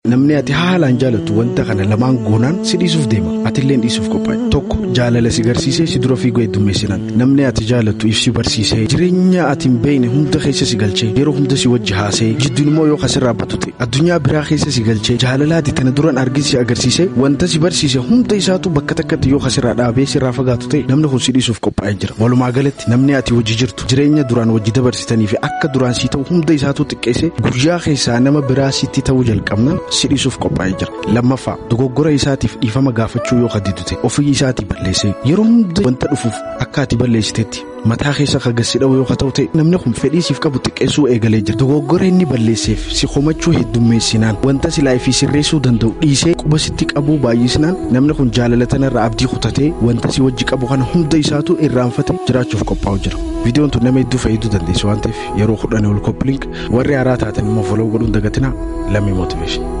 Namni ati haalaan jaalattu wanta kana lamaan goonaan si dhiisuuf deema. Ati illee dhiisuuf qophaa'e. Tokko jaalala si garsiisee si dura fiiguu heddummeessinaan. Namni ati jaalattu ibsi barsiisee jireenya ati hin beekne hunda keessa si galchee yeroo hunda si wajji haasee jidduun immoo yoo kasirraa batu ta'e addunyaa biraa keessa si galchee jaalala ati tana duraan argin si agarsiisee wanta si barsiise hunda isaatu bakka takkatti yoo kasirraa dhaabee sirraa fagaatu ta'e namni kun si dhiisuuf qophaa'ee jira. Walumaa galatti namni ati wajji jirtu jireenya duraan wajji dabarsitanii fi akka duraan si ta'u hunda isaatu xiqqeessee guyyaa keessaa nama biraa sitti ta'uu jalqabna. si dhiisuuf qophaa'ee jira lammaffaa dogoggora isaatiif dhiifama gaafachuu yoo kaddidu ta'e ofii isaatii balleessee yeroo hunda wanta dhufuuf akka ati balleessiteetti mataa keessa kagassi dha'u yoo ta'u ta'e namni kun fedhii siif qabu xiqqeessuu eegalee jira dogoggora inni balleesseef si komachuu heddummeessinaan wanta silaa fi sirreessuu danda'u dhiisee quba sitti qabuu baay'isnaan namni kun jaalala tanarraa abdii kutatee wanta si wajji qabu kana hunda isaatu irraanfate jiraachuuf qophaa'u jira. viidiyoon tun nama hedduu fayyaduu dandeessu waan ta'eef yeroo kudhanii ol koppiliink warri haaraa taatan immoo foloo godhuun dagatinaa lammii mootiveeshin.